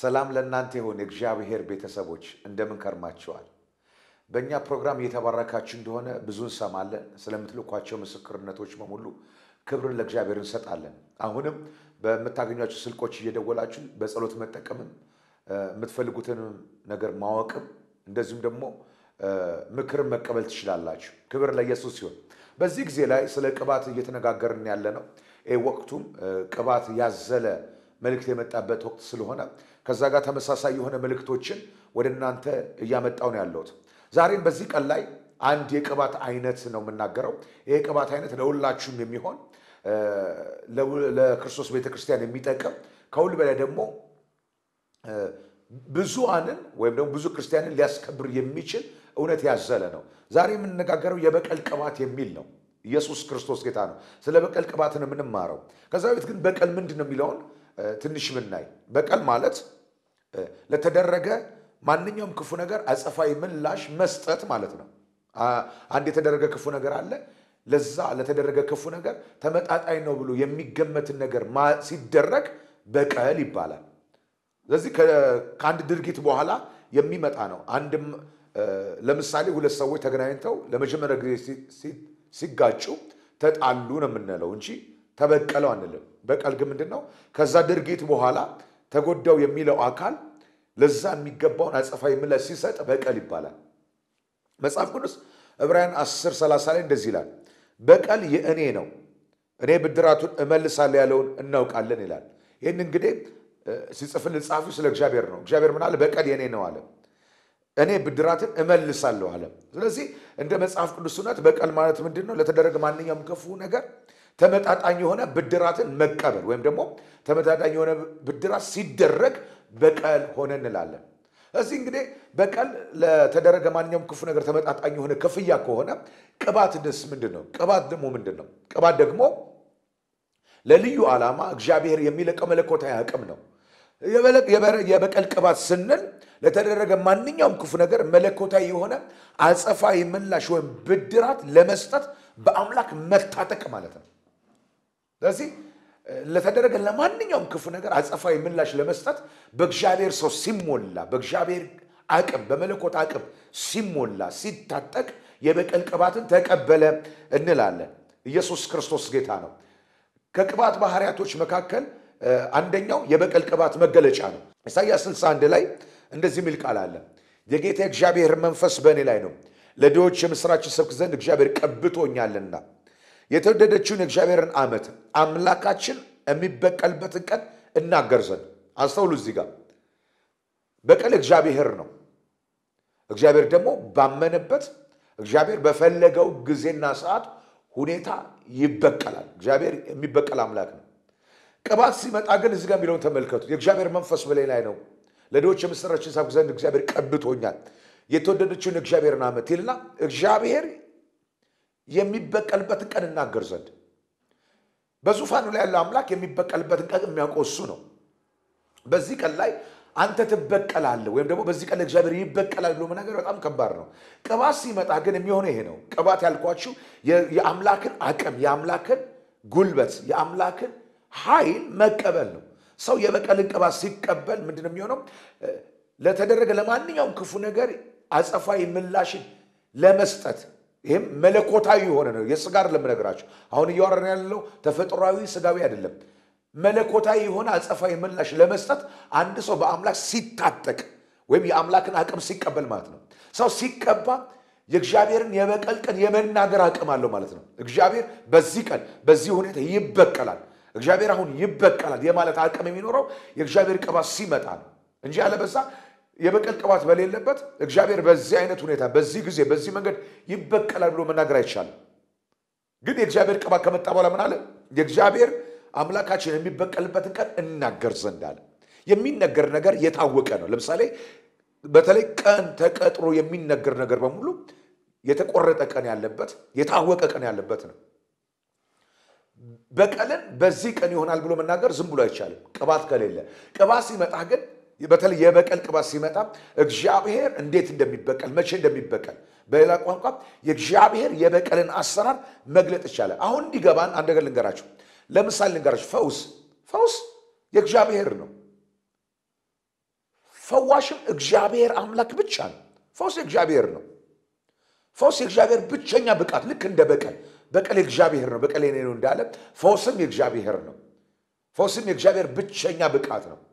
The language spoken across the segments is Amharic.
ሰላም ለእናንተ ይሁን የእግዚአብሔር ቤተሰቦች እንደምን ከርማችኋል? በእኛ ፕሮግራም እየተባረካችሁ እንደሆነ ብዙ እንሰማለን። ስለምትልኳቸው ምስክርነቶች በሙሉ ክብርን ለእግዚአብሔር እንሰጣለን። አሁንም በምታገኟቸው ስልኮች እየደወላችሁ በጸሎት መጠቀምም የምትፈልጉትን ነገር ማወቅም እንደዚሁም ደግሞ ምክርን መቀበል ትችላላችሁ። ክብር ለኢየሱስ ሲሆን በዚህ ጊዜ ላይ ስለ ቅባት እየተነጋገርን ያለ ነው። ይህ ወቅቱም ቅባት ያዘለ መልእክት የመጣበት ወቅት ስለሆነ ከዛ ጋር ተመሳሳይ የሆነ መልእክቶችን ወደ እናንተ እያመጣው ነው ያለሁት። ዛሬም በዚህ ቀን ላይ አንድ የቅባት አይነት ነው የምናገረው። ይህ የቅባት አይነት ለሁላችሁም የሚሆን ለክርስቶስ ቤተክርስቲያን የሚጠቅም ከሁሉ በላይ ደግሞ ብዙሃንን ወይም ደግሞ ብዙ ክርስቲያንን ሊያስከብር የሚችል እውነት ያዘለ ነው። ዛሬ የምንነጋገረው የበቀል ቅባት የሚል ነው። ኢየሱስ ክርስቶስ ጌታ ነው። ስለ በቀል ቅባት ነው የምንማረው። ከዛ በፊት ግን በቀል ምንድን ነው የሚለውን ትንሽ ብናይ፣ በቀል ማለት ለተደረገ ማንኛውም ክፉ ነገር አጸፋዊ ምላሽ መስጠት ማለት ነው። አንድ የተደረገ ክፉ ነገር አለ። ለዛ ለተደረገ ክፉ ነገር ተመጣጣኝ ነው ብሎ የሚገመትን ነገር ሲደረግ በቀል ይባላል። ስለዚህ ከአንድ ድርጊት በኋላ የሚመጣ ነው። አንድም ለምሳሌ ሁለት ሰዎች ተገናኝተው ለመጀመሪያ ጊዜ ሲጋጩ ተጣሉ ነው የምንለው እንጂ ተበቀለው አንልም። በቀል ግን ምንድን ነው? ከዛ ድርጊት በኋላ ተጎዳው የሚለው አካል ለዛ የሚገባውን አጸፋዊ ምላሽ ሲሰጥ በቀል ይባላል። መጽሐፍ ቅዱስ ዕብራውያን 10 30 ላይ እንደዚህ ይላል፣ በቀል የእኔ ነው እኔ ብድራቱን እመልሳለሁ ያለውን እናውቃለን ይላል። ይህን እንግዲህ ሲጽፍልን ጻፊው ስለ እግዚአብሔር ነው። እግዚአብሔር ምን አለ? በቀል የእኔ ነው አለ። እኔ ብድራትን እመልሳለሁ አለ። ስለዚህ እንደ መጽሐፍ ቅዱስ እውነት በቀል ማለት ምንድን ነው? ለተደረገ ማንኛውም ክፉ ነገር ተመጣጣኝ የሆነ ብድራትን መቀበል ወይም ደግሞ ተመጣጣኝ የሆነ ብድራት ሲደረግ በቀል ሆነ እንላለን። እዚህ እንግዲህ በቀል ለተደረገ ማንኛውም ክፉ ነገር ተመጣጣኝ የሆነ ክፍያ ከሆነ ቅባት ደስ ምንድን ነው? ቅባት ደግሞ ምንድን ነው? ቅባት ደግሞ ለልዩ ዓላማ እግዚአብሔር የሚለቀው መለኮታዊ አቅም ነው። የበቀል ቅባት ስንል ለተደረገ ማንኛውም ክፉ ነገር መለኮታዊ የሆነ አጸፋዊ ምላሽ ወይም ብድራት ለመስጠት በአምላክ መታጠቅ ማለት ነው። ስለዚህ ለተደረገ ለማንኛውም ክፉ ነገር አጸፋዊ ምላሽ ለመስጠት በእግዚአብሔር ሰው ሲሞላ በእግዚአብሔር አቅም በመለኮት አቅም ሲሞላ ሲታጠቅ የበቀል ቅባትን ተቀበለ እንላለን። ኢየሱስ ክርስቶስ ጌታ ነው። ከቅባት ባህሪያቶች መካከል አንደኛው የበቀል ቅባት መገለጫ ነው። ኢሳይያስ 61 ላይ እንደዚህ የሚል ቃል አለ። የጌታ እግዚአብሔር መንፈስ በእኔ ላይ ነው፣ ለድሆች የምሥራች ሰብክ ዘንድ እግዚአብሔር ቀብቶኛልና የተወደደችውን የእግዚአብሔርን ዓመት አምላካችን የሚበቀልበትን ቀን እናገር ዘንድ። አስተውሉ፣ እዚህ ጋር በቀል እግዚአብሔር ነው። እግዚአብሔር ደግሞ ባመነበት እግዚአብሔር በፈለገው ጊዜና ሰዓት ሁኔታ ይበቀላል። እግዚአብሔር የሚበቀል አምላክ ነው። ቅባት ሲመጣ ግን እዚህ ጋር የሚለውን ተመልከቱ። የእግዚአብሔር መንፈስ በላይ ላይ ነው፣ ለድሆች የምሥራችን ሰብክ ዘንድ እግዚአብሔር ቀብቶኛል፣ የተወደደችውን የእግዚአብሔርን ዓመት ይልና እግዚአብሔር የሚበቀልበትን ቀን እናገር ዘንድ በዙፋኑ ላይ ያለው አምላክ የሚበቀልበትን ቀን የሚያውቀው እሱ ነው። በዚህ ቀን ላይ አንተ ትበቀላለህ ወይም ደግሞ በዚህ ቀን እግዚአብሔር ይበቀላል ብሎ መናገር በጣም ከባድ ነው። ቅባት ሲመጣ ግን የሚሆነው ይሄ ነው። ቅባት ያልኳችሁ የአምላክን አቅም፣ የአምላክን ጉልበት፣ የአምላክን ኃይል መቀበል ነው። ሰው የበቀልን ቅባት ሲቀበል ምንድን ነው የሚሆነው? ለተደረገ ለማንኛውም ክፉ ነገር አጸፋዊ ምላሽን ለመስጠት ይህም መለኮታዊ የሆነ ነው። የስጋ አይደለም የምነግራችሁ። አሁን እያወራን ያለው ተፈጥሯዊ ስጋዊ አይደለም። መለኮታዊ የሆነ አጸፋዊ ምላሽ ለመስጠት አንድ ሰው በአምላክ ሲታጠቅ ወይም የአምላክን አቅም ሲቀበል ማለት ነው። ሰው ሲቀባ የእግዚአብሔርን የበቀል ቀን የመናገር አቅም አለው ማለት ነው። እግዚአብሔር በዚህ ቀን በዚህ ሁኔታ ይበቀላል፣ እግዚአብሔር አሁን ይበቀላል የማለት አቅም የሚኖረው የእግዚአብሔር ቅባት ሲመጣ ነው እንጂ ያለበዛ የበቀል ቅባት በሌለበት እግዚአብሔር በዚህ አይነት ሁኔታ በዚህ ጊዜ በዚህ መንገድ ይበቀላል ብሎ መናገር አይቻልም። ግን የእግዚአብሔር ቅባት ከመጣ በኋላ ምን አለ? የእግዚአብሔር አምላካችን የሚበቀልበትን ቀን እናገር ዘንድ አለ። የሚነገር ነገር የታወቀ ነው። ለምሳሌ በተለይ ቀን ተቀጥሮ የሚነገር ነገር በሙሉ የተቆረጠ ቀን ያለበት የታወቀ ቀን ያለበት ነው። በቀልን በዚህ ቀን ይሆናል ብሎ መናገር ዝም ብሎ አይቻልም፣ ቅባት ከሌለ። ቅባት ሲመጣ ግን በተለይ የበቀል ቅባት ሲመጣ እግዚአብሔር እንዴት እንደሚበቀል መቼ እንደሚበቀል በሌላ ቋንቋ የእግዚአብሔር የበቀልን አሰራር መግለጥ ይቻላል። አሁን እንዲገባን አንድ ነገር ልንገራችሁ። ለምሳሌ ልንገራችሁ፣ ፈውስ ፈውስ የእግዚአብሔር ነው። ፈዋሽም እግዚአብሔር አምላክ ብቻ ነው። ፈውስ የእግዚአብሔር ነው። ፈውስ የእግዚአብሔር ብቸኛ ብቃት፣ ልክ እንደ በቀል በቀል የእግዚአብሔር ነው፣ በቀል የኔ ነው እንዳለ ፈውስም የእግዚአብሔር ነው። ፈውስም የእግዚአብሔር ብቸኛ ብቃት ነው።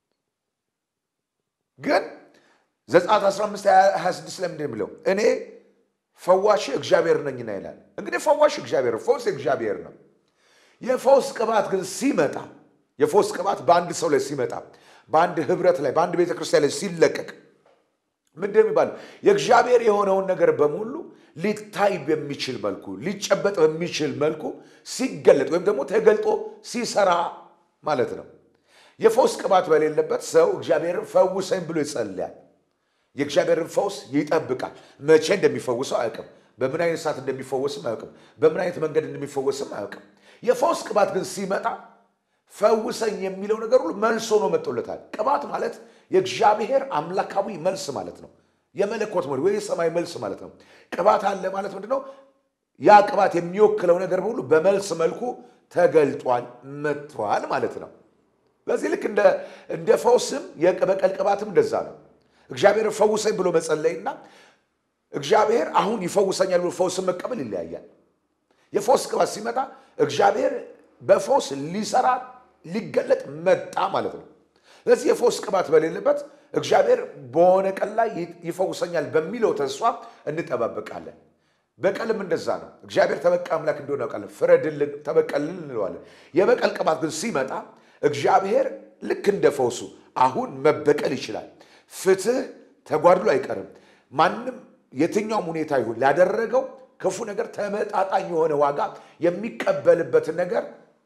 ግን ዘጸአት 15 26 ለምንድን ነው የሚለው እኔ ፈዋሽ እግዚአብሔር ነኝና ይላል። እንግዲህ ፈዋሽ እግዚአብሔር ነው፣ ፈውስ የእግዚአብሔር ነው። የፈውስ ቅባት ግን ሲመጣ የፈውስ ቅባት በአንድ ሰው ላይ ሲመጣ በአንድ ህብረት ላይ በአንድ ቤተ ክርስቲያን ላይ ሲለቀቅ ምንድን የሚባለው የእግዚአብሔር የሆነውን ነገር በሙሉ ሊታይ በሚችል መልኩ ሊጨበጥ በሚችል መልኩ ሲገለጥ ወይም ደግሞ ተገልጦ ሲሰራ ማለት ነው። የፈውስ ቅባት በሌለበት ሰው እግዚአብሔርን ፈውሰኝ ብሎ ይጸልያል። የእግዚአብሔርን ፈውስ ይጠብቃል። መቼ እንደሚፈውሰው አያውቅም። በምን አይነት ሰዓት እንደሚፈወስም አያውቅም። በምን አይነት መንገድ እንደሚፈወስም አያውቅም። የፈውስ ቅባት ግን ሲመጣ ፈውሰኝ የሚለው ነገር ሁሉ መልስ ሆኖ መጥቶለታል። ቅባት ማለት የእግዚአብሔር አምላካዊ መልስ ማለት ነው። የመለኮት መልስ ወይ የሰማይ መልስ ማለት ነው። ቅባት አለ ማለት ምንድን ነው? ያ ቅባት የሚወክለው ነገር በሁሉ በመልስ መልኩ ተገልጧል፣ መጥቷል ማለት ነው። ስለዚህ ልክ እንደ ፈውስም የበቀል ቅባትም እንደዛ ነው። እግዚአብሔር ፈውሰኝ ብሎ መጸለይና እግዚአብሔር አሁን ይፈውሰኛል ብሎ ፈውስን መቀበል ይለያያል። የፈውስ ቅባት ሲመጣ እግዚአብሔር በፈውስ ሊሰራ ሊገለጥ መጣ ማለት ነው። ስለዚህ የፈውስ ቅባት በሌለበት እግዚአብሔር በሆነ ቀን ላይ ይፈውሰኛል በሚለው ተስፋ እንጠባበቃለን። በቀልም እንደዛ ነው። እግዚአብሔር ተበቃ አምላክ እንደሆነ ያውቃለን። ፍረድልን፣ ተበቀልን እንለዋለን። የበቀል ቅባት ግን ሲመጣ እግዚአብሔር ልክ እንደ ፈውሱ አሁን መበቀል ይችላል። ፍትህ ተጓድሎ አይቀርም። ማንም የትኛውም ሁኔታ ይሁን ላደረገው ክፉ ነገር ተመጣጣኝ የሆነ ዋጋ የሚቀበልበትን ነገር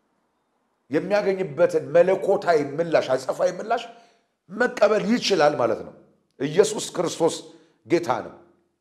የሚያገኝበትን መለኮታዊ ምላሽ አጸፋዊ ምላሽ መቀበል ይችላል ማለት ነው። ኢየሱስ ክርስቶስ ጌታ ነው።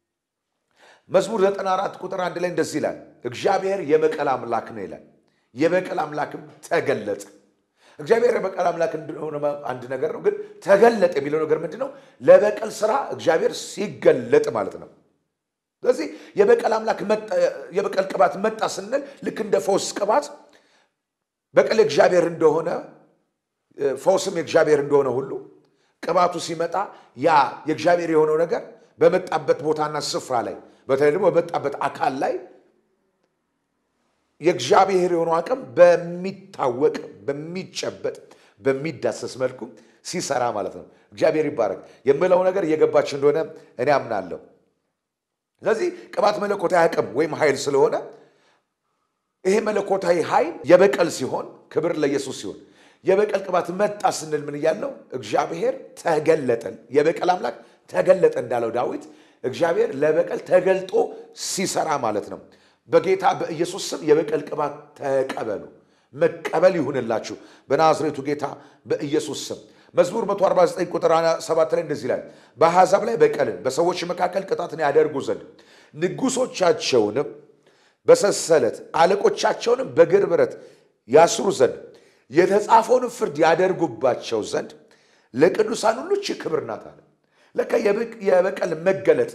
መዝሙር 94 ቁጥር አንድ ላይ እንደዚህ ይላል፣ እግዚአብሔር የበቀል አምላክ ነው ይላል። የበቀል አምላክም ተገለጠ። እግዚአብሔር የበቀል አምላክ እንደሆነ አንድ ነገር ነው፣ ግን ተገለጠ የሚለው ነገር ምንድን ነው? ለበቀል ስራ እግዚአብሔር ሲገለጥ ማለት ነው። ስለዚህ የበቀል አምላክ የበቀል ቅባት መጣ ስንል ልክ እንደ ፈውስ ቅባት በቀል የእግዚአብሔር እንደሆነ ፈውስም የእግዚአብሔር እንደሆነ ሁሉ ቅባቱ ሲመጣ ያ የእግዚአብሔር የሆነው ነገር በመጣበት ቦታና ስፍራ ላይ በተለይ ደግሞ በመጣበት አካል ላይ የእግዚአብሔር የሆነው አቅም በሚታወቅ በሚጨበጥ በሚዳሰስ መልኩ ሲሰራ ማለት ነው። እግዚአብሔር ይባረክ። የምለው ነገር እየገባች እንደሆነ እኔ አምናለሁ። ስለዚህ ቅባት መለኮታዊ አቅም ወይም ኃይል ስለሆነ ይሄ መለኮታዊ ኃይል የበቀል ሲሆን ክብር ለኢየሱስ ሲሆን የበቀል ቅባት መጣ ስንል ምን እያለው እግዚአብሔር ተገለጠ፣ የበቀል አምላክ ተገለጠ እንዳለው ዳዊት እግዚአብሔር ለበቀል ተገልጦ ሲሰራ ማለት ነው። በጌታ በኢየሱስ ስም የበቀል ቅባት ተቀበሉ። መቀበል ይሁንላችሁ በናዝሬቱ ጌታ በኢየሱስ ስም። መዝሙር 149 ቁጥር 7 ላይ እንደዚህ ይላል፣ በአሕዛብ ላይ በቀልን በሰዎች መካከል ቅጣትን ያደርጉ ዘንድ ንጉሶቻቸውንም በሰንሰለት አለቆቻቸውንም በግር ብረት ያስሩ ዘንድ የተጻፈውንም ፍርድ ያደርጉባቸው ዘንድ ለቅዱሳን ሁሉ ይህች ክብር ናት አለ። ለካ የበቀል መገለጥ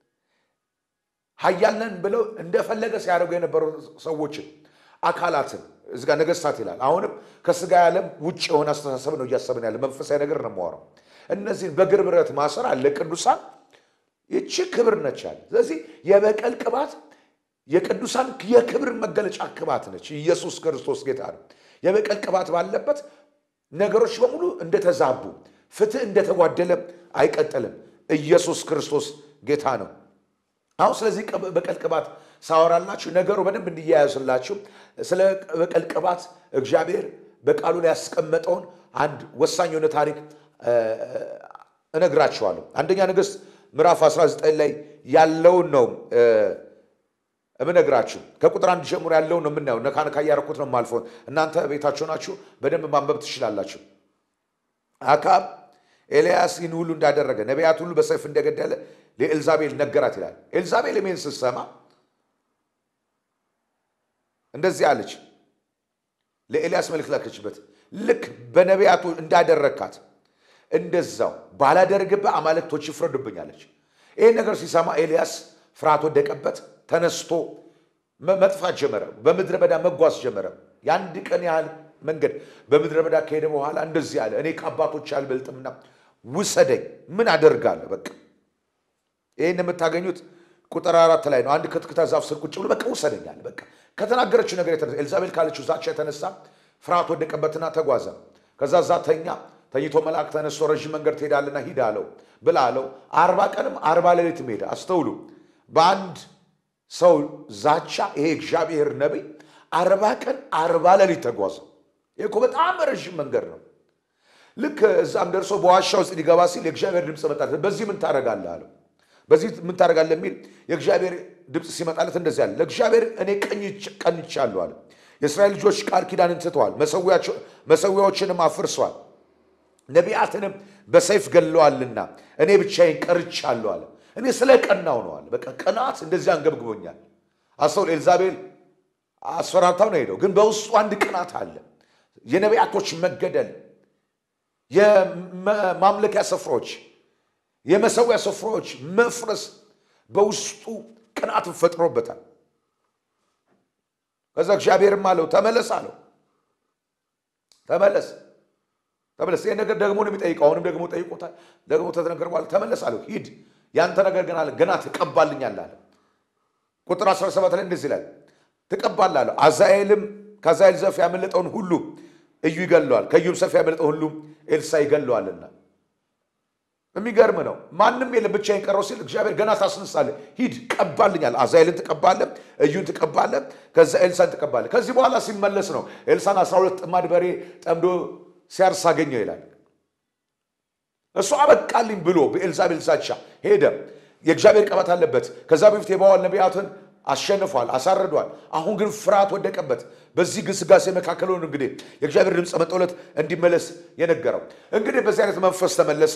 ኃያል ነን ብለው እንደፈለገ ሲያደርጉ የነበሩ ሰዎችን አካላትን እዚ ጋ ነገስታት ይላል። አሁንም ከስጋ ዓለም ውጭ የሆነ አስተሳሰብ ነው እያሰብን ያለ መንፈሳዊ ነገር ነው የማወራው። እነዚህን በግር ብረት ማሰር አለ ቅዱሳን ይቺ ክብር ነች አለ። ስለዚህ የበቀል ቅባት የቅዱሳን የክብር መገለጫ ቅባት ነች። ኢየሱስ ክርስቶስ ጌታ ነው። የበቀል ቅባት ባለበት ነገሮች በሙሉ እንደተዛቡ፣ ፍትህ እንደተጓደለ አይቀጥልም። ኢየሱስ ክርስቶስ ጌታ ነው። አሁን ስለዚህ በቀል ቅባት ሳወራላችሁ ነገሩ በደንብ እንዲያያዝላችሁ ስለ በቀል ቅባት እግዚአብሔር በቃሉ ላይ ያስቀመጠውን አንድ ወሳኝ የሆነ ታሪክ እነግራችኋለሁ። አንደኛ ነገሥት ምዕራፍ 19 ላይ ያለውን ነው እምነግራችሁ ከቁጥር አንድ ጀምሮ ያለውን ነው የምናየው። ነካ ነካ እያረኩት ነው የማልፈውን። እናንተ ቤታችሁ ናችሁ በደንብ ማንበብ ትችላላችሁ። አካብ ኤልያስ ይህን ሁሉ እንዳደረገ ነቢያት ሁሉ በሰይፍ እንደገደለ ለኤልዛቤል ነገራት ይላል። ኤልዛቤል ሜን ስትሰማ እንደዚህ አለች። ለኤልያስ መልእክት ላከችበት። ልክ በነቢያቱ እንዳደረግካት እንደዛው ባላደርግብህ አማልክቶች ይፍረዱብኝ አለች። ይህን ነገር ሲሰማ ኤልያስ ፍርሃት ወደቀበት። ተነስቶ መጥፋት ጀመረ። በምድረ በዳ መጓዝ ጀመረ። የአንድ ቀን ያህል መንገድ በምድረ በዳ ከሄደ በኋላ እንደዚህ አለ፣ እኔ ከአባቶች አልበልጥምና ውሰደኝ። ምን አደርጋለሁ? በቃ ይህን የምታገኙት ቁጥር አራት ላይ ነው። አንድ ከትክታ ዛፍ ስር ቁጭ ብሎ በቃ ውሰደኝ አለ። በቃ ከተናገረችው ነገር የተነሳ ኤልዛቤል ካለችው ዛቻ የተነሳ ፍርሃት ወደቀበትና ተጓዘ። ከዛ ዛ ተኛ። ተኝቶ መልአክ ተነስቶ ረዥም መንገድ ትሄዳለና ሂድ አለው ብላ አለው። አርባ ቀንም አርባ ሌሊትም ሄደ። አስተውሉ። በአንድ ሰው ዛቻ ይሄ እግዚአብሔር ነቢይ አርባ ቀን አርባ ሌሊት ተጓዘ። ይህ እኮ በጣም ረዥም መንገድ ነው። ልክ እዛም ደርሶ በዋሻ ውስጥ ሊገባ ሲል የእግዚአብሔር ድምፅ መጣለት። በዚህ ምን ታደርጋለህ አለው። በዚህ ምን ታደርጋለህ የሚል የእግዚአብሔር ድምፅ ሲመጣለት እንደዚህ አለ። ለእግዚአብሔር እኔ ቀንቻለሁ አለ። የእስራኤል ልጆች ቃል ኪዳንን ትተዋል፣ መሰዊያዎችንም አፍርሰዋል፣ ነቢያትንም በሰይፍ ገለዋልና እኔ ብቻዬን ቀርቻለሁ አለ። እኔ ስለ ቀናው ነው አለ። በቃ ቅናት እንደዚህ አንገብግቦኛል። አስተውል። ኤልዛቤል አስፈራርታው ነው ሄደው፣ ግን በውስጡ አንድ ቅናት አለ። የነቢያቶች መገደል፣ የማምለኪያ ስፍራዎች፣ የመሰዊያ ስፍራዎች መፍረስ በውስጡ ቅናትን ፈጥሮበታል። ከዛ እግዚአብሔርም አለው ተመለስ አለው። ተመለስ ተመለስ። ይህ ነገር ደግሞ ነው የሚጠይቀው። አሁንም ደግሞ ጠይቆታል። ደግሞ ተነገር በኋላ ተመለስ አለው። ሂድ ያንተ ነገር ገና ገና ትቀባልኛለህ አለ። ቁጥር 17 ላይ እንደዚህ ይላል ትቀባለህ አለው። አዛኤልም ከአዛኤል ዘፍ ያመለጠውን ሁሉ እዩ ይገለዋል፣ ከእዩም ሰፍ ያመለጠውን ሁሉ ኤልሳ ይገለዋልና። የሚገርም ነው። ማንም የለም ብቻዬን ቀረው ሲል እግዚአብሔር ገና ታስነሳለህ፣ ሂድ ቀባልኛል። አዛኤልን ትቀባለህ፣ እዩን ትቀባለህ፣ ከዛ ኤልሳን ትቀባለህ። ከዚህ በኋላ ሲመለስ ነው ኤልሳን 12 ጥማድ በሬ ጠምዶ ሲያርስ አገኘው ይላል። እሱ አበቃልኝ ብሎ በኤልዛቤል ዛቻ ሄደ። የእግዚአብሔር ቀባት አለበት። ከዛ በፊት የባዋል ነቢያትን አሸንፏል፣ አሳርዷል። አሁን ግን ፍርሃት ወደቀበት። በዚህ ግስጋሴ መካከል ሆኖ እንግዲህ የእግዚአብሔር ድምፅ መጦለት እንዲመለስ የነገረው እንግዲህ በዚህ አይነት መንፈስ ተመለሰ።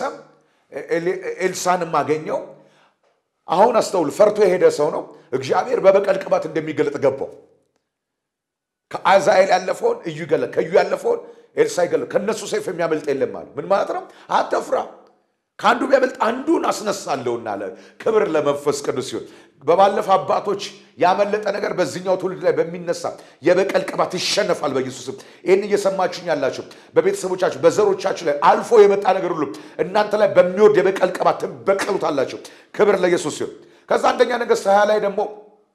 ኤልሳንም አገኘው። አሁን አስተውል፣ ፈርቶ የሄደ ሰው ነው። እግዚአብሔር በበቀል ቅባት እንደሚገለጥ ገባው። ከአዛኤል ያለፈውን እዩ ይገለጥ፣ ከእዩ ያለፈውን ኤልሳ ይገለጥ። ከእነሱ ሰይፍ የሚያመልጥ የለም አለ። ምን ማለት ነው? አትፍራ ከአንዱ ቢያመልጥ አንዱን አስነሳለሁና አለ። ክብር ለመንፈስ ቅዱስ ሲሆን በባለፈ አባቶች ያመለጠ ነገር በዚህኛው ትውልድ ላይ በሚነሳ የበቀል ቅባት ይሸነፋል በኢየሱስም። ይህን እየሰማችሁኝ ያላችሁ በቤተሰቦቻችሁ በዘሮቻችሁ ላይ አልፎ የመጣ ነገር ሁሉ እናንተ ላይ በሚወርድ የበቀል ቅባት ትበቀሉታላችሁ። ክብር ለኢየሱስ ሲሆን ከዛ አንደኛ ነገሥት ሀያ ላይ ደግሞ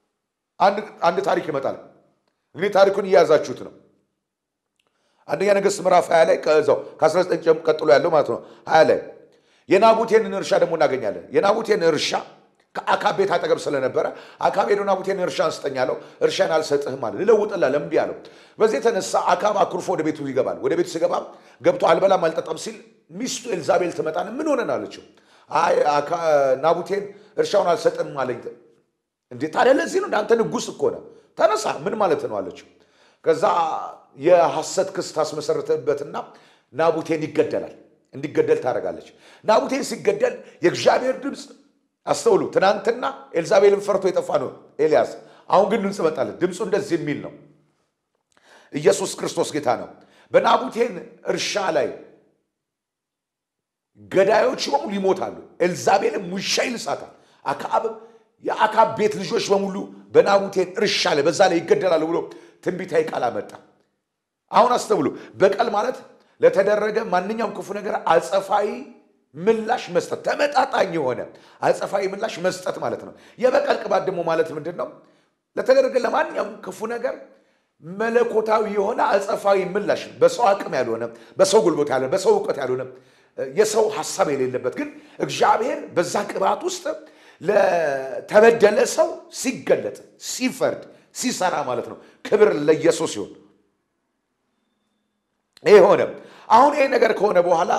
አንድ ታሪክ ይመጣል። እንግዲህ ታሪኩን እየያዛችሁት ነው። አንደኛ ነገሥት ምዕራፍ ሀያ ላይ ከዛው ከ19 ቀጥሎ ያለው ማለት ነው ሀያ ላይ የናቡቴንን እርሻ ደግሞ እናገኛለን። የናቡቴን እርሻ ከአካብ ቤት አጠገብ ስለነበረ አካብ ሄዶ ናቡቴን እርሻ አንስጠኝ አለው። እርሻን አልሰጥህም አለ። ልለውጥልህ እምቢ አለው። በዚህ የተነሳ አካብ አኩርፎ ወደ ቤቱ ይገባል። ወደ ቤቱ ሲገባ ገብቶ አልበላም አልጠጣም ሲል ሚስቱ ኤልዛቤል ትመጣን ምን ሆነን አለችው። አይ ናቡቴን እርሻውን አልሰጥም አለኝ። እንዴ ታዲያ ለዚህ ነው እንዳንተ ንጉሥ እኮ ነው ተነሳ፣ ምን ማለት ነው አለችው። ከዛ የሐሰት ክስ ታስመሰረተበትና ናቡቴን ይገደላል እንዲገደል ታደርጋለች። ናቡቴን ሲገደል የእግዚአብሔር ድምፅ አስተውሉ። ትናንትና ኤልዛቤልን ፈርቶ የጠፋ ነው ኤልያስ። አሁን ግን ድምፅ መጣለት። ድምፁ እንደዚህ የሚል ነው፣ ኢየሱስ ክርስቶስ ጌታ ነው። በናቡቴን እርሻ ላይ ገዳዮች በሙሉ ይሞታሉ፣ ኤልዛቤልም ውሻ ይልሳታል። አክዓብም የአክዓብ ቤት ልጆች በሙሉ በናቡቴን እርሻ ላይ በዛ ላይ ይገደላሉ ብሎ ትንቢታዊ ቃል አመጣ። አሁን አስተውሉ። በቀል ማለት ለተደረገ ማንኛውም ክፉ ነገር አጸፋዊ ምላሽ መስጠት፣ ተመጣጣኝ የሆነ አጸፋዊ ምላሽ መስጠት ማለት ነው። የበቀል ቅባት ደግሞ ማለት ምንድን ነው? ለተደረገ ለማንኛውም ክፉ ነገር መለኮታዊ የሆነ አጸፋዊ ምላሽ፣ በሰው አቅም ያልሆነ፣ በሰው ጉልበት ያልሆነ፣ በሰው እውቀት ያልሆነ፣ የሰው ሀሳብ የሌለበት ግን እግዚአብሔር በዛ ቅባት ውስጥ ለተበደለ ሰው ሲገለጥ፣ ሲፈርድ፣ ሲሰራ ማለት ነው። ክብር ለኢየሱስ ይሁን። ይሄ ሆነ። አሁን ይሄ ነገር ከሆነ በኋላ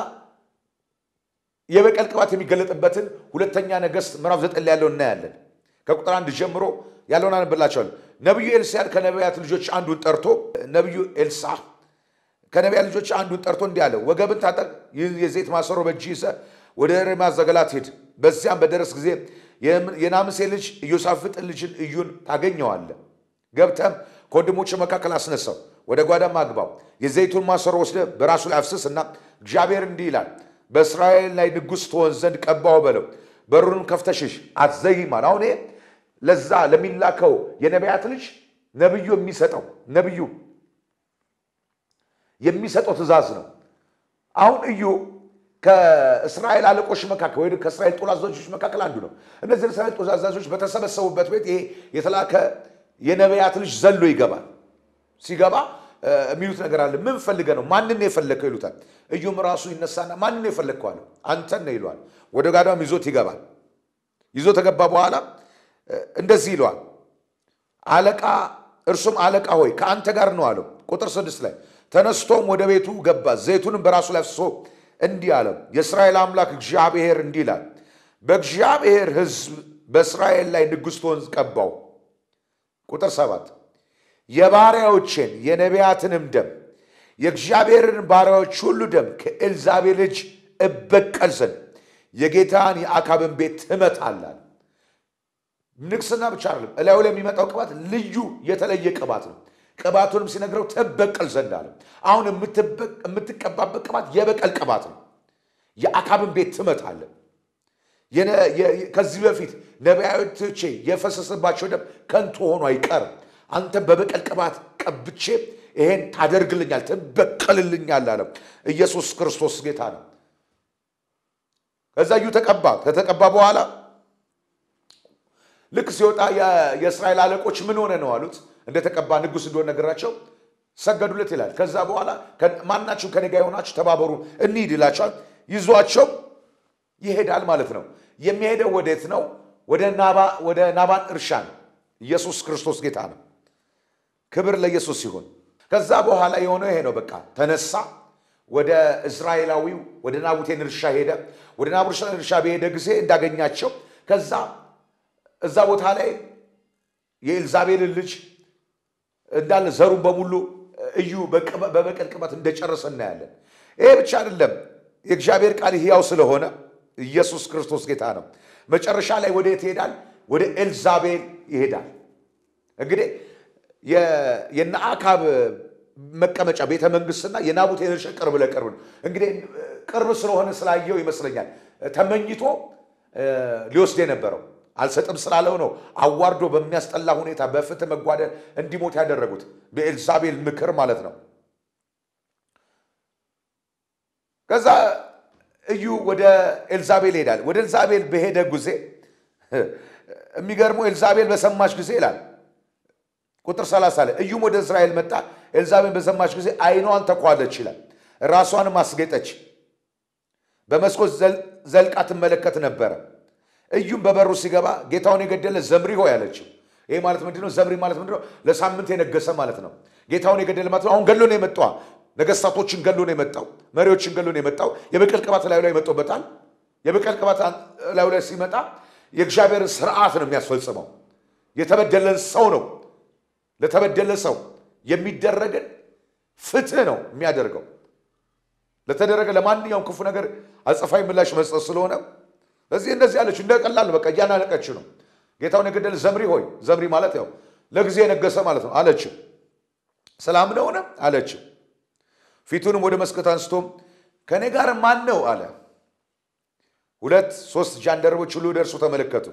የበቀል ቅባት የሚገለጥበትን ሁለተኛ ነገሥት ምዕራፍ ዘጠኝ ላይ ያለው እናያለን። ከቁጥር አንድ ጀምሮ ያለውን አነብላቸዋለሁ። ነቢዩ ኤልሳዕ ከነቢያት ልጆች አንዱን ጠርቶ ነቢዩ ኤልሳዕ ከነቢያት ልጆች አንዱን ጠርቶ እንዲህ አለ፣ ወገብን ታጠቅ፣ ይህን የዘይት ማሰሮ በእጅ ይዘህ ወደ ሬማ ዘገለዓድ ሂድ። በዚያም በደረስ ጊዜ የናምሴ ልጅ ኢዮሳፍጥን ልጅን እዩን ታገኘዋለህ። ገብተም ከወንድሞች መካከል አስነሳው፣ ወደ ጓዳም አግባው። የዘይቱን ማሰሮ ወስደህ በራሱ ላይ አፍስስ እና እግዚአብሔር እንዲህ ይላል በእስራኤል ላይ ንጉሥ ትሆን ዘንድ ቀባው በለው። በሩንም ከፍተህ ሽሽ አትዘይም አለ። አሁን ይሄ ለዛ ለሚላከው የነቢያት ልጅ ነብዩ የሚሰጠው ነብዩ የሚሰጠው ትእዛዝ ነው። አሁን እዩ ከእስራኤል አለቆች መካከል ወይ ከእስራኤል ጦር አዛዦች መካከል አንዱ ነው። እነዚህ እስራኤል ጦር አዛዦች በተሰበሰቡበት ቤት ይሄ የተላከ የነቢያት ልጅ ዘሎ ይገባል። ሲገባ የሚሉት ነገር አለ። ምን ፈልገ ነው? ማንን ነው የፈለግከው ይሉታል። እዩም ራሱ ይነሳና ማንን ነው የፈለግከው አለው። አንተን ነው ይለዋል። ወደ ጋዳም ይዞት ይገባል። ይዞ ተገባ በኋላ እንደዚህ ይለዋል። አለቃ እርሱም አለቃ ሆይ ከአንተ ጋር ነው አለው። ቁጥር ስድስት ላይ ተነስቶም ወደ ቤቱ ገባ፣ ዘይቱንም በራሱ ላይ አፍስሶ እንዲህ አለው፣ የእስራኤል አምላክ እግዚአብሔር እንዲህ ይላል፣ በእግዚአብሔር ሕዝብ በእስራኤል ላይ ንጉሥ ትሆን ቀባው። ቁጥር ሰባት የባሪያዎቼን የነቢያትንም ደም የእግዚአብሔርን ባሪያዎች ሁሉ ደም ከኤልዛቤል ልጅ እበቀል ዘንድ የጌታን የአካብን ቤት ትመታላል። ንግስና ብቻ አይደለም፣ እላዩ ላይ የሚመጣው ቅባት ልዩ የተለየ ቅባት ነው። ቅባቱንም ሲነግረው ትበቀል ዘንድ አለ። አሁን የምትቀባበት ቅባት የበቀል ቅባት ነው። የአካብን ቤት ትመታለ። ከዚህ በፊት ነቢያቶቼ የፈሰሰባቸው ደም ከንቱ ሆኖ አይቀርም። አንተም በበቀል ቅባት ቀብቼ ይሄን ታደርግልኛል፣ ትበቀልልኛል አለ። ኢየሱስ ክርስቶስ ጌታ ነው። ከዛ እዩ ተቀባ። ከተቀባ በኋላ ልክ ሲወጣ የእስራኤል አለቆች ምን ሆነ ነው አሉት። እንደተቀባ ንጉሥ እንደሆነ ነገራቸው፣ ሰገዱለት ይላል። ከዛ በኋላ ማናችሁ ከኔ ጋር የሆናችሁ ተባበሩ እንሂድ ይላቸዋል። ይዟቸው ይሄዳል ማለት ነው። የሚሄደው ወዴት ነው? ወደ ናባን እርሻ ነው። ኢየሱስ ክርስቶስ ጌታ ነው። ክብር ለኢየሱስ ይሁን። ከዛ በኋላ የሆነው ይሄ ነው። በቃ ተነሳ፣ ወደ እስራኤላዊው ወደ ናቡቴን እርሻ ሄደ። ወደ ናቡቴን እርሻ በሄደ ጊዜ እንዳገኛቸው ከዛ እዛ ቦታ ላይ የኤልዛቤልን ልጅ እንዳለ ዘሩን በሙሉ እዩ በበቀል ቅባት እንደጨረሰ እናያለን። ይሄ ብቻ አይደለም። የእግዚአብሔር ቃል ሕያው ስለሆነ ኢየሱስ ክርስቶስ ጌታ ነው። መጨረሻ ላይ ወደ የት ይሄዳል? ወደ ኤልዛቤል ይሄዳል። እንግዲህ የነአካብ መቀመጫ ቤተ መንግስትና የናቡቴን እርሻ ቅርብ ለቅርብ ነው። እንግዲህ ቅርብ ስለሆነ ስላየው ይመስለኛል ተመኝቶ ሊወስድ የነበረው አልሰጥም ስላለው ነው አዋርዶ በሚያስጠላ ሁኔታ በፍትህ መጓደል እንዲሞት ያደረጉት በኤልዛቤል ምክር ማለት ነው። ከዛ እዩ ወደ ኤልዛቤል ይሄዳል። ወደ ኤልዛቤል በሄደ ጊዜ የሚገርመው ኤልዛቤል በሰማች ጊዜ ይላል ቁጥር 30 ላይ እዩም ወደ እስራኤል መጣ። ኤልዛቤል በሰማች ጊዜ ዓይኗን ተኳለች ይላል። ራሷንም አስጌጠች፣ በመስኮት ዘልቃ ትመለከት ነበረ። እዩም በበሩ ሲገባ ጌታውን የገደለ ዘምሪ ሆይ አለችው። ይሄ ማለት ምንድነው? ዘምሪ ማለት ምንድነው? ለሳምንት የነገሰ ማለት ነው። ጌታውን የገደለ ማለት ነው። አሁን ገሎ ነው የመጣው። ነገስታቶችን ገሎ ነው የመጣው። መሪዎችን ገሎ ነው የመጣው። የበቀል ቅባት ላዩ ላይ መጥቶበታል። የበቀል ቅባት ላዩ ላይ ሲመጣ የእግዚአብሔርን ስርዓት ነው የሚያስፈጽመው። የተበደለን ሰው ነው ለተበደለ ሰው የሚደረግን ፍትህ ነው የሚያደርገው። ለተደረገ ለማንኛውም ክፉ ነገር አጸፋዊ ምላሽ መስጠት ስለሆነ እዚህ እንደዚህ ያለች እንደ ቀላል በቃ እያናነቀች ነው። ጌታውን የገደለ ዘምሪ ሆይ ዘምሪ ማለት ያው ለጊዜ የነገሰ ማለት ነው አለችው። ሰላም ነውን አለችው። ፊቱንም ወደ መስኮት አንስቶም ከእኔ ጋር ማን ነው አለ። ሁለት ሶስት ጃንደረቦች ሁሉ ወደ እርሱ ተመለከቱ።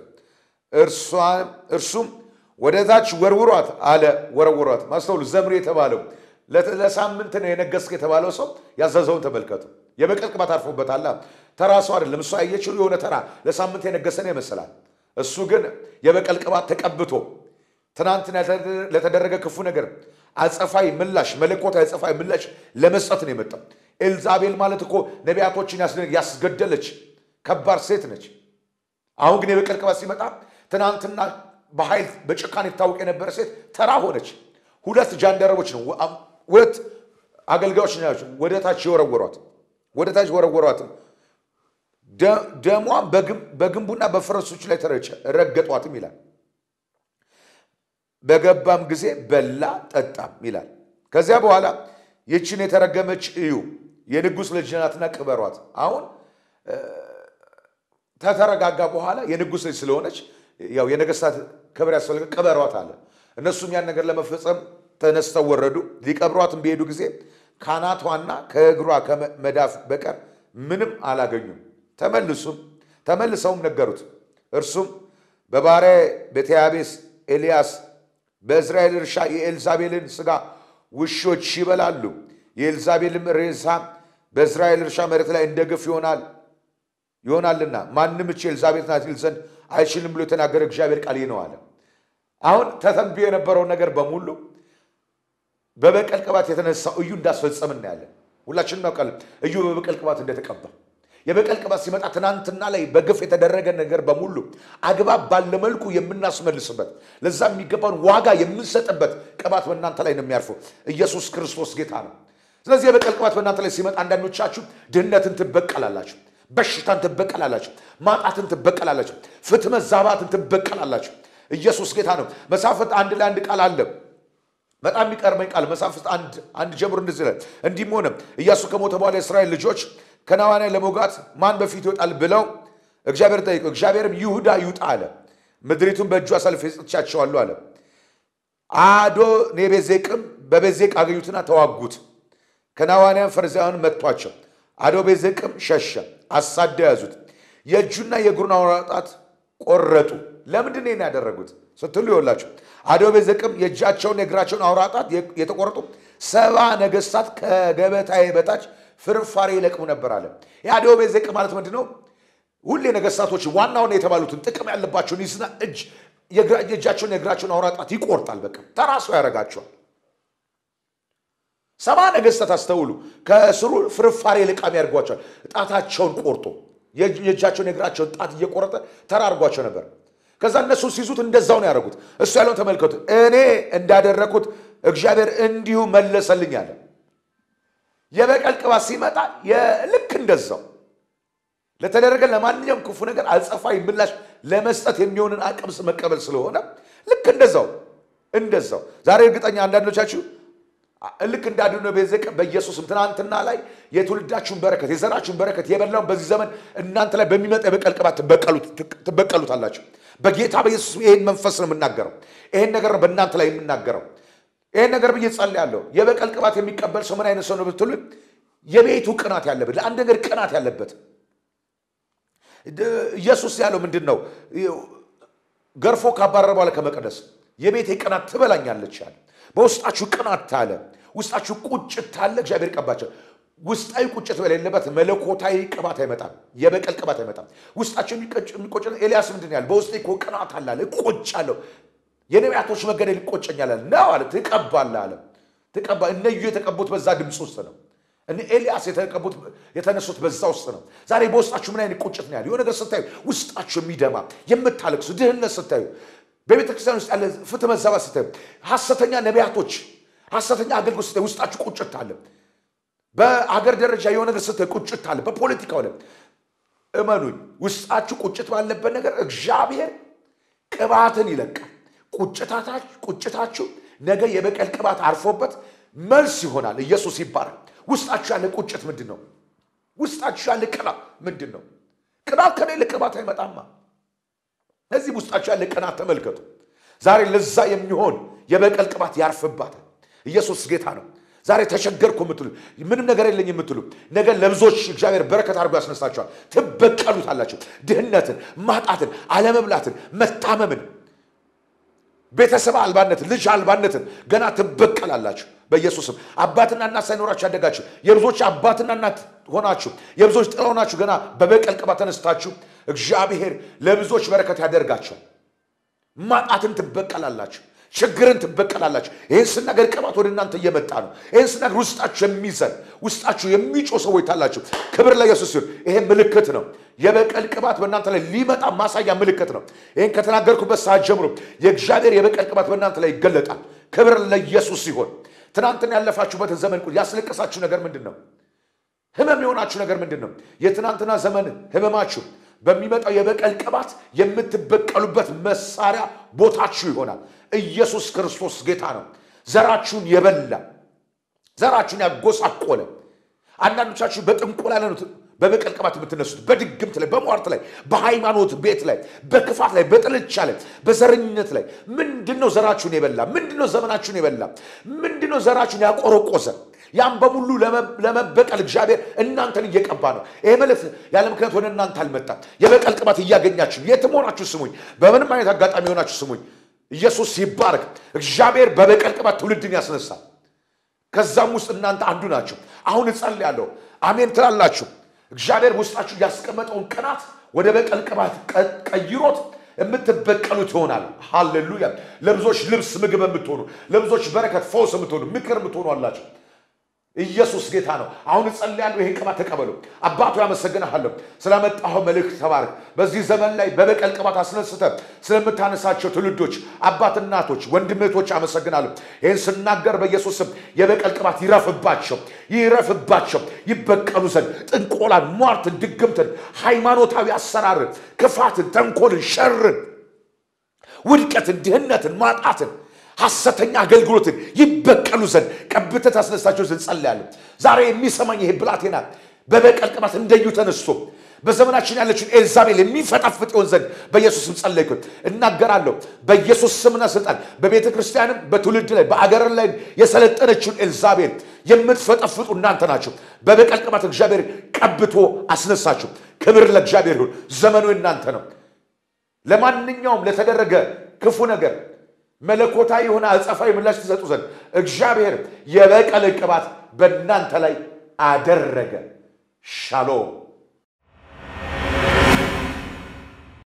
እርሱም ወደ ታች ወርውሯት አለ። ወረውሯት። ማስተውሉ ዘምሪ የተባለው ለሳምንት ነው የነገስክ የተባለው ሰው ያዘዘውን ተመልከቱ። የበቀል ቅባት አርፎበታል። ተራ ሰው አይደለም። እሱ ያየችው የሆነ ተራ ለሳምንት የነገሰ ነው ይመስላል። እሱ ግን የበቀል ቅባት ተቀብቶ ትናንትና ለተደረገ ክፉ ነገር አጸፋዊ ምላሽ መለኮታዊ አጸፋዊ ምላሽ ለመስጠት ነው የመጣው። ኤልዛቤል ማለት እኮ ነቢያቶችን ያስገደለች ከባድ ሴት ነች። አሁን ግን የበቀል ቅባት ሲመጣ ትናንትና በኃይል በጭካኔ ይታወቅ የነበረ ሴት ተራ ሆነች። ሁለት ጃንደረቦች ነው ሁለት አገልጋዮች ናቸው ወደ ታች የወረወሯት ወደ ታች ወረወሯትም። ደሟን በግንቡና በፈረሶች ላይ ተረጨ፣ ረገጧትም ይላል። በገባም ጊዜ በላ ጠጣም ይላል። ከዚያ በኋላ ይችን የተረገመች እዩ የንጉሥ ልጅ ናትና ቅበሯት። አሁን ከተረጋጋ በኋላ የንጉሥ ልጅ ስለሆነች ያው የነገስታት ክብር ያስፈልገ ቅበሯት አለ። እነሱም ያን ነገር ለመፈጸም ተነስተው ወረዱ። ሊቀብሯትም በሄዱ ጊዜ ካናቷና ከእግሯ ከመዳፍ በቀር ምንም አላገኙም። ተመልሱም ተመልሰውም ነገሩት። እርሱም በባሪያ በቴያቤስ ኤልያስ በእስራኤል እርሻ የኤልዛቤልን ሥጋ ውሾች ይበላሉ፣ የኤልዛቤልም ሬሳ በእስራኤል እርሻ መሬት ላይ እንደ ግፍ ይሆናል ይሆናልና ማንም እቺ ኤልዛቤት ናት ይል ዘንድ አይችልም ብሎ የተናገረ እግዚአብሔር ቃል ይህ ነው አለ። አሁን ተተንብዮ የነበረውን ነገር በሙሉ በበቀል ቅባት የተነሳው እዩ እንዳስፈጸም እናያለን። ሁላችንም እናውቃለን እዩ በበቀል ቅባት እንደተቀባ። የበቀል ቅባት ሲመጣ ትናንትና ላይ በግፍ የተደረገ ነገር በሙሉ አግባብ ባለ መልኩ የምናስመልስበት ለዛ የሚገባውን ዋጋ የምንሰጥበት ቅባት በእናንተ ላይ ነው የሚያርፈው። ኢየሱስ ክርስቶስ ጌታ ነው። ስለዚህ የበቀል ቅባት በእናንተ ላይ ሲመጣ አንዳንዶቻችሁ ድህነትን ትበቀላላችሁ፣ በሽታን ትበቀላላችሁ፣ ማጣትን ትበቀላላችሁ፣ ፍትህ መዛባትን ትበቀላላችሁ። ኢየሱስ ጌታ ነው። መሳፍንት አንድ ላይ አንድ ቃል አለ በጣም የሚቀርመኝ ቃል መሳፍስት አንድ አንድ ጀምሮ እንደዚህ ይላል። እንዲህም ሆነ ኢያሱ ከሞተ በኋላ የእስራኤል ልጆች ከነዓናውያን ለመውጋት ማን በፊት ይወጣል ብለው እግዚአብሔር ጠይቀው፣ እግዚአብሔርም ይሁዳ ይውጣ አለ። ምድሪቱን በእጁ አሳልፌ ሰጥቻቸዋለሁ አለ። አዶ ኔቤዜቅም በቤዜቅ አገኙትና ተዋጉት። ከነዓናውያን ፈሪዛውያን መቷቸው። አዶ ቤዜቅም ሸሸ፣ አሳደው ያዙት። የእጁና የእግሩን አውራ ጣት ቆረጡ። ለምንድን ነው ያደረጉት ስትሉ ይወላችሁ አዶ ቤዜቅም የእጃቸውን የእግራቸውን አውራ ጣት የተቆረጡ ሰባ ነገስታት ከገበታዬ በታች ፍርፋሪ ይለቅሙ ነበር አለ። የአዶ ቤዜቅ ማለት ምንድን ነው? ሁሌ ነገስታቶች ዋና ዋና የተባሉትን ጥቅም ያለባቸውን ይዝና እጅ የእጃቸውን የእግራቸውን አውራ ጣት ይቆርጣል። በቃ ተራሶ ያደርጋቸዋል። ሰባ ነገስታት አስተውሉ፣ ከስሩ ፍርፋሪ ልቃሚ ያደርጓቸዋል። ጣታቸውን ቆርጦ የእጃቸውን የእግራቸውን ጣት እየቆረጠ ተራርጓቸው ነበር። ከዛ እነሱ ሲይዙት እንደዛው ነው ያደረጉት። እሱ ያለውን ተመልከቱ። እኔ እንዳደረግኩት እግዚአብሔር እንዲሁ መለሰልኝ አለ። የበቀል ቅባት ሲመጣ ልክ እንደዛው ለተደረገ ለማንኛውም ክፉ ነገር አጸፋዊ ምላሽ ለመስጠት የሚሆንን አቅም መቀበል ስለሆነ ልክ እንደዛው እንደዛው ዛሬ እርግጠኛ አንዳንዶቻችሁ ልክ እንዳድነ ቤዘቅ በኢየሱስም ትናንትና ላይ የትውልዳችሁን በረከት የዘራችሁን በረከት የበላውን በዚህ ዘመን እናንተ ላይ በሚመጣ የበቀል ቅባት ትበቀሉታላችሁ። በጌታ በኢየሱስ ይህን መንፈስ ነው የምናገረው። ይህን ነገር ነው በእናንተ ላይ የምናገረው። ይህን ነገር ብዬ ጸልያለሁ። የበቀል ቅባት የሚቀበል ሰው ምን አይነት ሰው ነው ብትሉ፣ የቤቱ ቅናት ያለበት ለአንድ ነገር ቅናት ያለበት ኢየሱስ ያለው ምንድን ነው? ገርፎ ካባረረ በኋላ ከመቅደስ የቤቴ ቅናት ትበላኛለች አለ። በውስጣችሁ ቅናት አለ፣ ውስጣችሁ ቁጭት አለ። እግዚአብሔር ቀባቸው። ውስጣዊ ቁጭት በሌለበት መለኮታዊ ቅባት አይመጣም፣ የበቀል ቅባት አይመጣም። ውስጣቸው የሚቆጭ ኤልያስ ምንድን ያለ በውስጤ እኮ ቅናት አለ አለ፣ እቆጫለሁ፣ የነቢያቶች መገደል ይቆጨኛል አለ። ነው አለ፣ ትቀባለህ አለ። ትቀባ እነ ኢዩ የተቀቡት በዛ ድምፅ ውስጥ ነው። እነ ኤልያስ የተቀቡት የተነሱት በዛ ውስጥ ነው። ዛሬ በውስጣችሁ ምን አይነት ቁጭት ነው ያለ? የሆነ ነገር ስታዩ ውስጣችሁ የሚደማ የምታለቅሱ፣ ድህነት ስታዩ በቤተ ክርስቲያን ውስጥ ያለ ፍትህ መዛባት ስታዩ፣ ሐሰተኛ ነቢያቶች፣ ሐሰተኛ አገልግሎት ስታዩ ውስጣችሁ ቁጭት አለ። በአገር ደረጃ የሆነ ነገር ስታዩ ቁጭት አለ። በፖለቲካው ላይ እመኑኝ፣ ውስጣችሁ ቁጭት ባለበት ነገር እግዚአብሔር ቅባትን ይለቃል። ቁጭታችሁ ነገ የበቀል ቅባት አርፎበት መልስ ይሆናል። ኢየሱስ ይባላል። ውስጣችሁ ያለ ቁጭት ምንድን ነው? ውስጣችሁ ያለ ቅናት ምንድን ነው? ቅናት ከሌለ ቅባት አይመጣማ። እዚህ ውስጣችሁ ያለ ቅናት ተመልከቱ። ዛሬ ለዛ የሚሆን የበቀል ቅባት ያርፍባታል። ኢየሱስ ጌታ ነው። ዛሬ ተቸገርኩ የምትሉ ምንም ነገር የለኝ የምትሉ ነገር ለብዙዎች እግዚአብሔር በረከት አድርጎ ያስነሳቸዋል። ትበቀሉታላችሁ። ድህነትን፣ ማጣትን፣ አለመብላትን፣ መታመምን፣ ቤተሰብ አልባነትን፣ ልጅ አልባነትን ገና ትበቀላላችሁ። በኢየሱስም አባትና እናት ሳይኖራችሁ ያደጋችሁ የብዙዎች አባትና እናት ሆናችሁ የብዙዎች ጥላ ሆናችሁ ገና በበቀል ቅባት ተነስታችሁ እግዚአብሔር ለብዙዎች በረከት ያደርጋቸዋል። ማጣትን ትበቀላላችሁ። ችግርን ትበቀላላችሁ። ይህን ስናገር ቅባት ወደ እናንተ እየመጣ ነው። ይህን ስናገር ውስጣችሁ የሚዘን ውስጣችሁ የሚጮ ሰዎች ታላችሁ። ክብር ለኢየሱስ ሲሆን ይሄ ምልክት ነው። የበቀል ቅባት በእናንተ ላይ ሊመጣ ማሳያ ምልክት ነው። ይህን ከተናገርኩበት ሰዓት ጀምሮ የእግዚአብሔር የበቀል ቅባት በእናንተ ላይ ይገለጣል። ክብር ለኢየሱስ ሲሆን ትናንትና ያለፋችሁበትን ዘመን ያስለቀሳችሁ ነገር ምንድን ነው? ህመም የሆናችሁ ነገር ምንድን ነው? የትናንትና ዘመን ህመማችሁ በሚመጣው የበቀል ቅባት የምትበቀሉበት መሳሪያ ቦታችሁ ይሆናል። ኢየሱስ ክርስቶስ ጌታ ነው። ዘራችሁን የበላ ዘራችሁን ያጎሳቆለ አንዳንዶቻችሁ በጥንቆላ ላይ ነው በበቀል ቅባት የምትነሱት፣ በድግምት ላይ፣ በሟርት ላይ፣ በሃይማኖት ቤት ላይ፣ በክፋት ላይ፣ በጥልቻ ላይ፣ በዘረኝነት ላይ ምንድን ነው ዘራችሁን የበላ? ምንድን ነው ዘመናችሁን የበላ? ምንድን ነው ዘራችሁን ያቆረቆዘ? ያም በሙሉ ለመበቀል እግዚአብሔር እናንተን እየቀባ ነው። ይሄ መልእክት ያለ ምክንያት ወደ እናንተ አልመጣም። የበቀል ቅባት እያገኛችሁ የትም ሆናችሁ ስሙኝ፣ በምንም አይነት አጋጣሚ የሆናችሁ ስሙኝ። ኢየሱስ ይባረክ። እግዚአብሔር በበቀል ቅባት ትውልድን ያስነሳል። ከዛም ውስጥ እናንተ አንዱ ናቸው። አሁን እጸልያለሁ። አሜን ትላላችሁ። እግዚአብሔር ውስጣችሁ ያስቀመጠውን ቅናት ወደ በቀል ቅባት ቀ- ቀይሮት የምትበቀሉት ይሆናል። ሃሌሉያ! ለብዙዎች ልብስ ምግብ የምትሆኑ ለብዙዎች በረከት ፈውስ የምትሆኑ ምክር የምትሆኑ አላቸው። ኢየሱስ ጌታ ነው። አሁን እጸልያለሁ፣ ይሄን ቅባት ተቀበሉ። አባቱ ያመሰግንሃለሁ ስላመጣኸው መልእክት ተባረክ። በዚህ ዘመን ላይ በበቀል ቅባት አስነስተ ስለምታነሳቸው ትውልዶች፣ አባት እናቶች፣ ወንድምቶች አመሰግናለሁ። ይህን ስናገር በኢየሱስ ስም የበቀል ቅባት ይረፍባቸው፣ ይረፍባቸው፣ ይበቀሉ ዘንድ ጥንቆላን፣ ሟርትን፣ ድግምትን፣ ሃይማኖታዊ አሰራርን፣ ክፋትን፣ ተንኮልን፣ ሸርን ውድቀትን፣ ድህነትን፣ ማጣትን፣ ሐሰተኛ አገልግሎትን ይበቀሉ ዘንድ ቀብተህ ታስነሳቸው ዘንድ ጸልያለሁ። ዛሬ የሚሰማኝ ይሄ ብላቴና በበቀል ቅባት እንደዩ ተነስቶ በዘመናችን ያለችን ኤልዛቤል የሚፈጠፍጥ ይሆን ዘንድ በኢየሱስም ጸለይኩ፣ እናገራለሁ። በኢየሱስ ስምና ስልጣን በቤተ ክርስቲያንም በትውልድ ላይ በአገር ላይ የሰለጠነችውን ኤልዛቤል የምትፈጠፍጡ እናንተ ናቸው። በበቀል ቅባት እግዚአብሔር ቀብቶ አስነሳችሁ። ክብር ለእግዚአብሔር ይሁን። ዘመኑ እናንተ ነው። ለማንኛውም ለተደረገ ክፉ ነገር መለኮታዊ የሆነ አጸፋዊ ምላሽ ትሰጡ ዘንድ እግዚአብሔር የበቀል ቅባት በእናንተ ላይ አደረገ። ሻሎም